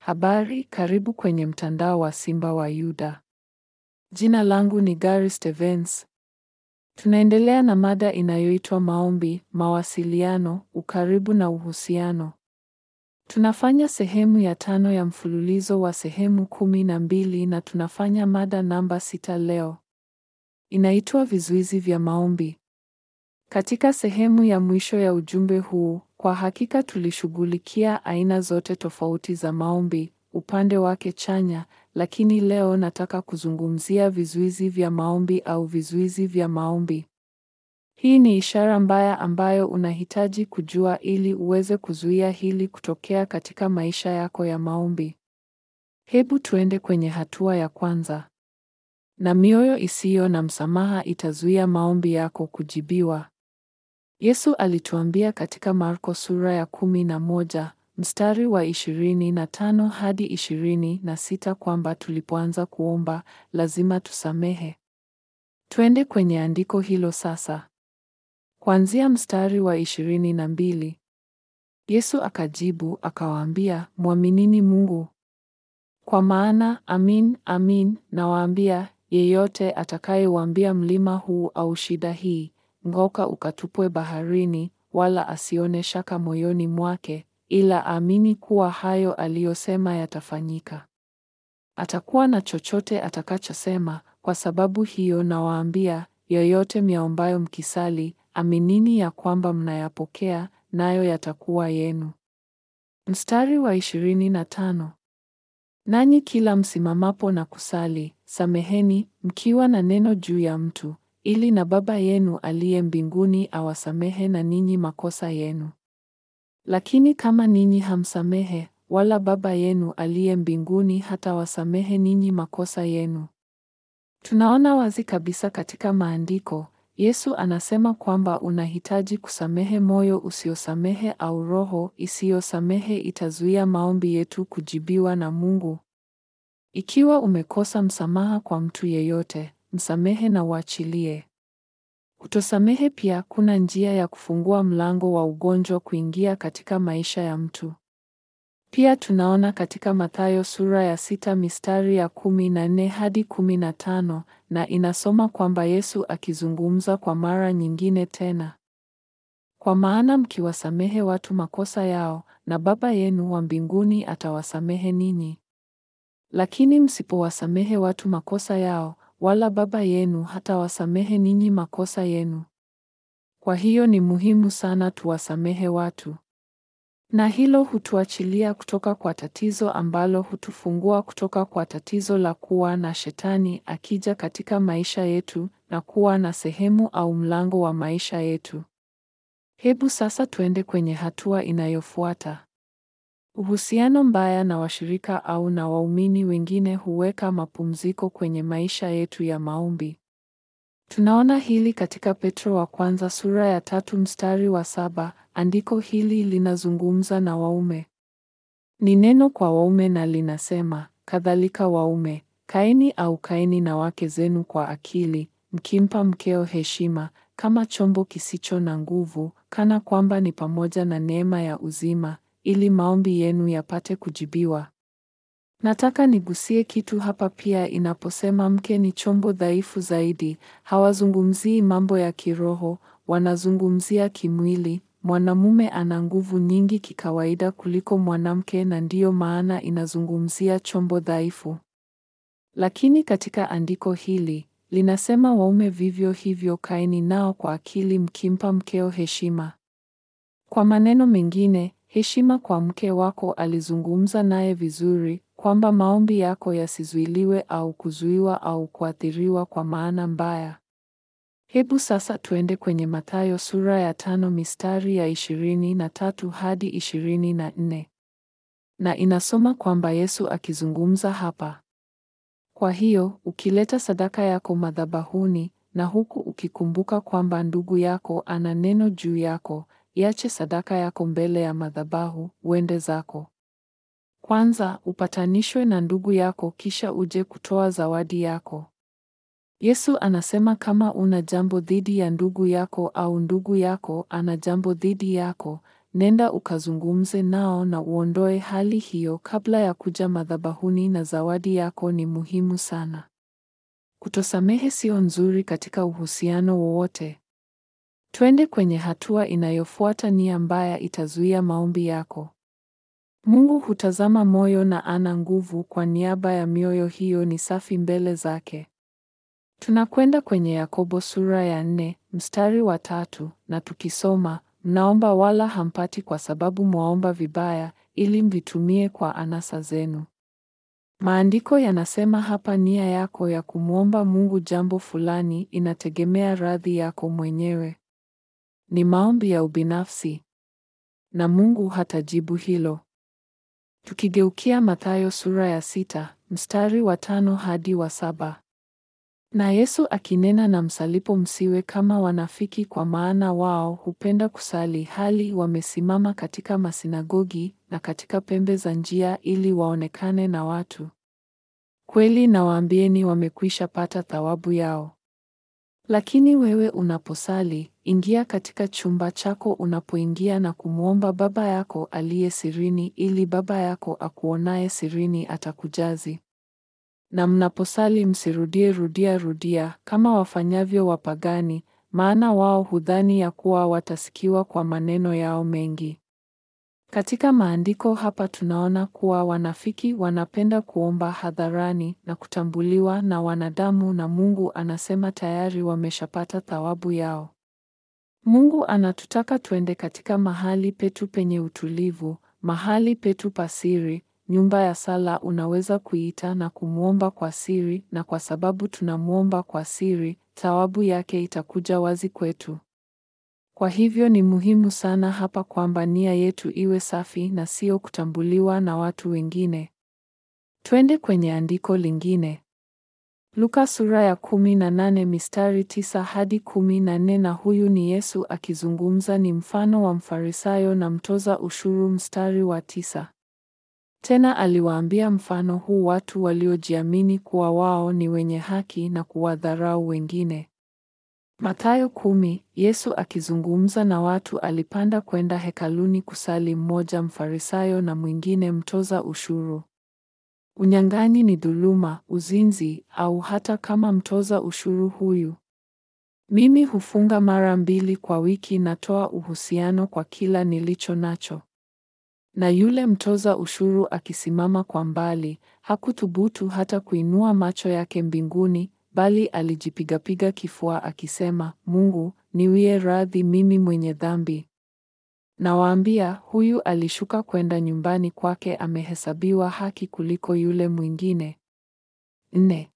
Habari, karibu kwenye mtandao wa Simba wa Yuda. Jina langu ni Gary Stevens. Tunaendelea na mada inayoitwa maombi, mawasiliano, ukaribu na uhusiano. Tunafanya sehemu ya tano ya mfululizo wa sehemu kumi na mbili na tunafanya mada namba sita leo. Inaitwa vizuizi vya maombi. Katika sehemu ya mwisho ya ujumbe huu, kwa hakika tulishughulikia aina zote tofauti za maombi, upande wake chanya, lakini leo nataka kuzungumzia vizuizi vya maombi au vizuizi vya maombi. Hii ni ishara mbaya ambayo unahitaji kujua ili uweze kuzuia hili kutokea katika maisha yako ya maombi. Hebu tuende kwenye hatua ya kwanza. Na mioyo isiyo na msamaha itazuia maombi yako kujibiwa. Yesu alituambia katika Marko sura ya kumi na moja mstari wa ishirini na tano hadi ishirini na sita kwamba tulipoanza kuomba lazima tusamehe. Twende kwenye andiko hilo sasa. Kuanzia mstari wa ishirini na mbili. Yesu akajibu akawaambia, mwaminini Mungu. Kwa maana amin, amin nawaambia, yeyote atakayeuambia mlima huu au shida hii, ng'oka ukatupwe baharini, wala asione shaka moyoni mwake, ila aamini kuwa hayo aliyosema yatafanyika, atakuwa na chochote atakachosema. Kwa sababu hiyo nawaambia, yoyote myaombayo mkisali, aminini ya kwamba mnayapokea, nayo yatakuwa yenu. Mstari wa ishirini na tano. Nanyi kila msimamapo na kusali, sameheni mkiwa na neno juu ya mtu, ili na Baba yenu aliye mbinguni awasamehe na ninyi makosa yenu. Lakini kama ninyi hamsamehe, wala Baba yenu aliye mbinguni hata wasamehe ninyi makosa yenu. Tunaona wazi kabisa katika maandiko, Yesu anasema kwamba unahitaji kusamehe. Moyo usiosamehe au roho isiyosamehe itazuia maombi yetu kujibiwa na Mungu. Ikiwa umekosa msamaha kwa mtu yeyote, msamehe na uachilie. Kutosamehe pia kuna njia ya kufungua mlango wa ugonjwa kuingia katika maisha ya mtu. Pia tunaona katika Mathayo sura ya sita mistari ya kumi na nne hadi kumi na tano na inasoma kwamba Yesu akizungumza kwa mara nyingine tena, kwa maana mkiwasamehe watu makosa yao, na Baba yenu wa mbinguni atawasamehe ninyi. Lakini msipowasamehe watu makosa yao, wala Baba yenu hatawasamehe ninyi makosa yenu. Kwa hiyo ni muhimu sana tuwasamehe watu na hilo hutuachilia kutoka kwa tatizo ambalo hutufungua kutoka kwa tatizo la kuwa na shetani akija katika maisha yetu na kuwa na sehemu au mlango wa maisha yetu. Hebu sasa tuende kwenye hatua inayofuata. Uhusiano mbaya na washirika au na waumini wengine huweka mapumziko kwenye maisha yetu ya maombi. Tunaona hili katika Petro wa kwanza sura ya tatu mstari wa saba. Andiko hili linazungumza na waume. Ni neno kwa waume na linasema, kadhalika waume, kaeni au kaeni na wake zenu kwa akili, mkimpa mkeo heshima, kama chombo kisicho na nguvu, kana kwamba ni pamoja na neema ya uzima, ili maombi yenu yapate kujibiwa. Nataka nigusie kitu hapa pia. Inaposema mke ni chombo dhaifu zaidi, hawazungumzii mambo ya kiroho, wanazungumzia kimwili. Mwanamume ana nguvu nyingi kikawaida kuliko mwanamke, na ndiyo maana inazungumzia chombo dhaifu. Lakini katika andiko hili linasema waume vivyo hivyo, kaeni nao kwa akili, mkimpa mkeo heshima. Kwa maneno mengine, heshima kwa mke wako. Alizungumza naye vizuri kwamba maombi yako yasizuiliwe au kuzuiwa au kuathiriwa kwa maana mbaya. Hebu sasa tuende kwenye Mathayo sura ya tano mistari ya ishirini na tatu hadi ishirini na nne na inasoma kwamba Yesu akizungumza hapa, kwa hiyo ukileta sadaka yako madhabahuni, na huku ukikumbuka kwamba ndugu yako ana neno juu yako, iache sadaka yako mbele ya madhabahu, uende zako kwanza upatanishwe na ndugu yako, kisha uje kutoa zawadi yako. Yesu anasema kama una jambo dhidi ya ndugu yako au ndugu yako ana jambo dhidi yako, nenda ukazungumze nao na uondoe hali hiyo kabla ya kuja madhabahuni na zawadi yako ni muhimu sana. Kutosamehe sio nzuri katika uhusiano wowote. Twende kwenye hatua inayofuata. Nia mbaya itazuia maombi yako. Mungu hutazama moyo na ana nguvu kwa niaba ya mioyo hiyo ni safi mbele zake. Tunakwenda kwenye Yakobo sura ya nne mstari wa tatu na tukisoma, mnaomba wala hampati kwa sababu mwaomba vibaya ili mvitumie kwa anasa zenu. Maandiko yanasema hapa nia yako ya kumwomba Mungu jambo fulani inategemea radhi yako mwenyewe. Ni maombi ya ubinafsi na Mungu hatajibu hilo. Tukigeukia Mathayo sura ya sita mstari wa tano hadi wa saba. Na Yesu akinena na msalipo, msiwe kama wanafiki, kwa maana wao hupenda kusali hali wamesimama katika masinagogi na katika pembe za njia, ili waonekane na watu. Kweli nawaambieni, wamekwisha pata thawabu yao. Lakini wewe unaposali, ingia katika chumba chako unapoingia na kumwomba Baba yako aliye sirini, ili Baba yako akuonaye sirini atakujazi. Na mnaposali msirudie rudia rudia kama wafanyavyo wapagani, maana wao hudhani ya kuwa watasikiwa kwa maneno yao mengi. Katika maandiko hapa tunaona kuwa wanafiki wanapenda kuomba hadharani na kutambuliwa na wanadamu, na Mungu anasema tayari wameshapata thawabu yao. Mungu anatutaka twende katika mahali petu penye utulivu, mahali petu pasiri nyumba ya sala unaweza kuita na kumwomba kwa siri, na kwa sababu tunamwomba kwa siri, thawabu yake itakuja wazi kwetu. Kwa hivyo ni muhimu sana hapa kwamba nia yetu iwe safi na sio kutambuliwa na watu wengine. Twende kwenye andiko lingine. Luka sura ya kumi na nane mistari tisa hadi kumi na nne na huyu ni Yesu akizungumza, ni mfano wa Mfarisayo na mtoza ushuru, mstari wa tisa. Tena aliwaambia mfano huu watu waliojiamini kuwa wao ni wenye haki na kuwadharau wengine. Mathayo kumi. Yesu akizungumza na watu alipanda kwenda hekaluni kusali, mmoja Mfarisayo na mwingine mtoza ushuru. Unyang'anyi ni dhuluma, uzinzi, au hata kama mtoza ushuru huyu. Mimi hufunga mara mbili kwa wiki, natoa uhusiano kwa kila nilicho nacho. Na yule mtoza ushuru akisimama kwa mbali, hakuthubutu hata kuinua macho yake mbinguni, bali alijipigapiga kifua akisema, Mungu, niwie radhi mimi mwenye dhambi. Nawaambia, huyu alishuka kwenda nyumbani kwake amehesabiwa haki kuliko yule mwingine. Nne.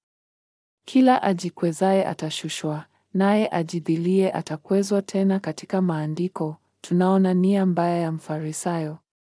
Kila ajikwezaye atashushwa, naye ajidhilie atakwezwa. Tena katika maandiko tunaona nia mbaya ya Mfarisayo.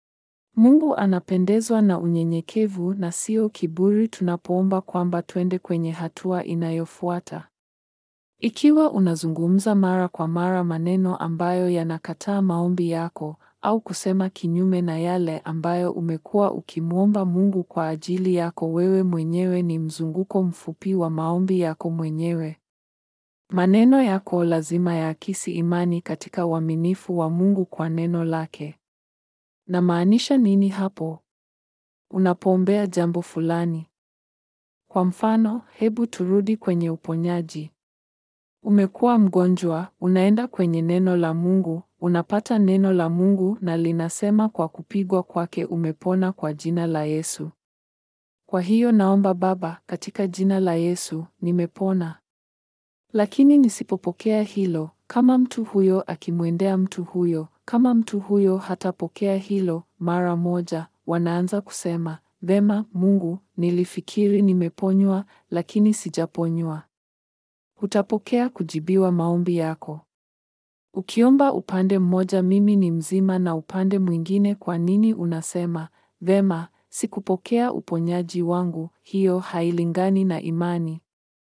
Mungu anapendezwa na unyenyekevu na sio kiburi tunapoomba kwamba twende kwenye hatua inayofuata. Ikiwa unazungumza mara kwa mara maneno ambayo yanakataa maombi yako au kusema kinyume na yale ambayo umekuwa ukimwomba Mungu kwa ajili yako wewe mwenyewe, ni mzunguko mfupi wa maombi yako mwenyewe. Maneno yako lazima yaakisi imani katika uaminifu wa Mungu kwa neno lake. Na maanisha nini hapo? Unapoombea jambo fulani. Kwa mfano, hebu turudi kwenye uponyaji. Umekuwa mgonjwa, unaenda kwenye neno la Mungu, unapata neno la Mungu na linasema kwa kupigwa kwake umepona kwa jina la Yesu. Kwa hiyo naomba Baba, katika jina la Yesu, nimepona. Lakini nisipopokea hilo, kama mtu huyo akimwendea mtu huyo, kama mtu huyo hatapokea hilo mara moja, wanaanza kusema, vema, Mungu, nilifikiri nimeponywa, lakini sijaponywa. Hutapokea kujibiwa maombi yako. Ukiomba upande mmoja mimi ni mzima na upande mwingine kwa nini unasema, vema, sikupokea uponyaji wangu, hiyo hailingani na imani.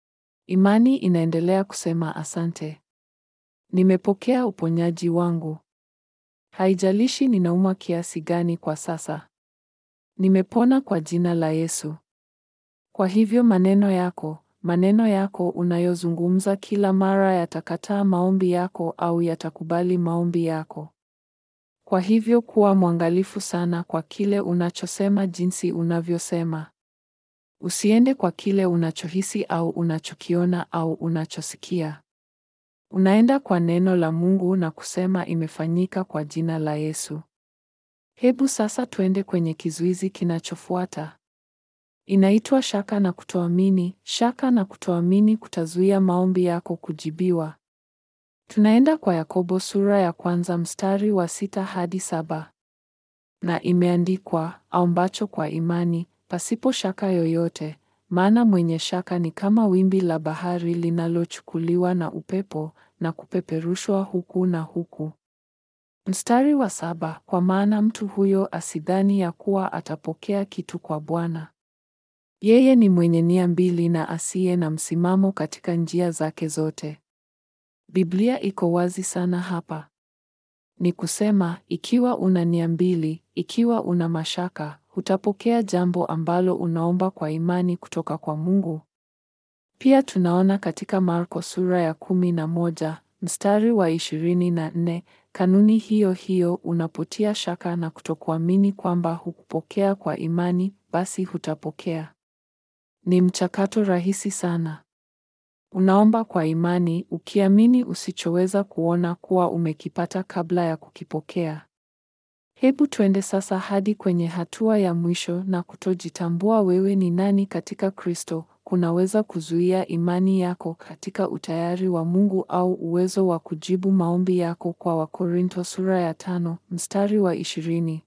Imani inaendelea kusema asante. Nimepokea uponyaji wangu. Haijalishi ninaumwa kiasi gani kwa sasa. Nimepona kwa jina la Yesu. Kwa hivyo maneno yako, maneno yako unayozungumza kila mara yatakataa maombi yako au yatakubali maombi yako. Kwa hivyo kuwa mwangalifu sana kwa kile unachosema, jinsi unavyosema. Usiende kwa kile unachohisi au unachokiona au unachosikia. Unaenda kwa neno la Mungu na kusema imefanyika kwa jina la Yesu. Hebu sasa twende kwenye kizuizi kinachofuata. Inaitwa shaka na kutoamini. Shaka na kutoamini kutazuia maombi yako kujibiwa. Tunaenda kwa Yakobo sura ya kwanza mstari wa sita hadi saba. Na imeandikwa, aombacho kwa imani, pasipo shaka yoyote, maana mwenye shaka ni kama wimbi la bahari linalochukuliwa na upepo na kupeperushwa huku na huku. Mstari wa saba, kwa maana mtu huyo asidhani ya kuwa atapokea kitu kwa Bwana. Yeye ni mwenye nia mbili na asiye na msimamo katika njia zake zote. Biblia iko wazi sana hapa. Ni kusema, ikiwa una nia mbili, ikiwa una mashaka, hutapokea jambo ambalo unaomba kwa imani kutoka kwa Mungu. Pia tunaona katika Marko sura ya kumi na moja mstari wa ishirini na nne kanuni hiyo hiyo, unapotia shaka na kutokuamini kwamba hukupokea kwa imani, basi hutapokea. Ni mchakato rahisi sana. Unaomba kwa imani ukiamini usichoweza kuona kuwa umekipata kabla ya kukipokea. Hebu twende sasa hadi kwenye hatua ya mwisho na kutojitambua wewe ni nani katika Kristo kunaweza kuzuia imani yako katika utayari wa Mungu au uwezo wa kujibu maombi yako kwa Wakorintho sura ya tano mstari wa ishirini.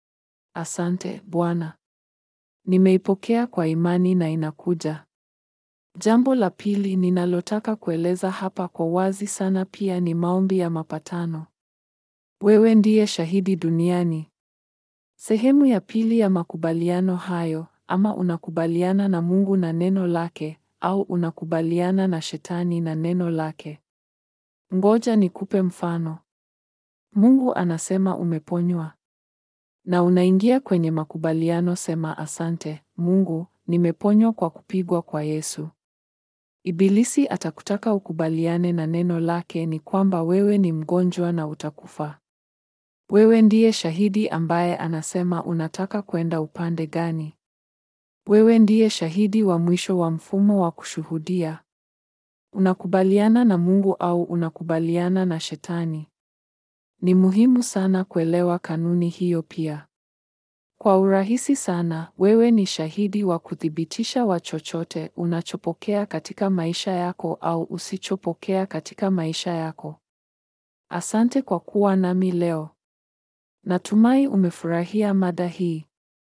Asante Bwana. Nimeipokea kwa imani na inakuja. Jambo la pili ninalotaka kueleza hapa kwa wazi sana pia ni maombi ya mapatano. Wewe ndiye shahidi duniani. Sehemu ya pili ya makubaliano hayo, ama unakubaliana na Mungu na neno lake, au unakubaliana na shetani na neno lake. Ngoja nikupe mfano. Mungu anasema umeponywa. Na unaingia kwenye makubaliano, sema asante, Mungu, nimeponywa kwa kupigwa kwa Yesu. Ibilisi atakutaka ukubaliane na neno lake ni kwamba wewe ni mgonjwa na utakufa. Wewe ndiye shahidi ambaye anasema unataka kwenda upande gani? Wewe ndiye shahidi wa mwisho wa mfumo wa kushuhudia. Unakubaliana na Mungu au unakubaliana na Shetani? Ni muhimu sana kuelewa kanuni hiyo pia. Kwa urahisi sana, wewe ni shahidi wa kuthibitisha wa chochote unachopokea katika maisha yako au usichopokea katika maisha yako. Asante kwa kuwa nami leo. Natumai umefurahia mada hii.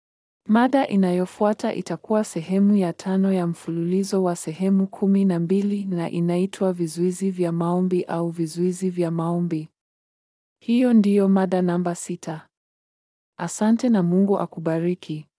Mada inayofuata itakuwa sehemu ya tano ya mfululizo wa sehemu kumi na mbili na inaitwa vizuizi vya maombi au vizuizi vya maombi. Hiyo ndiyo mada namba sita. Asante na Mungu akubariki.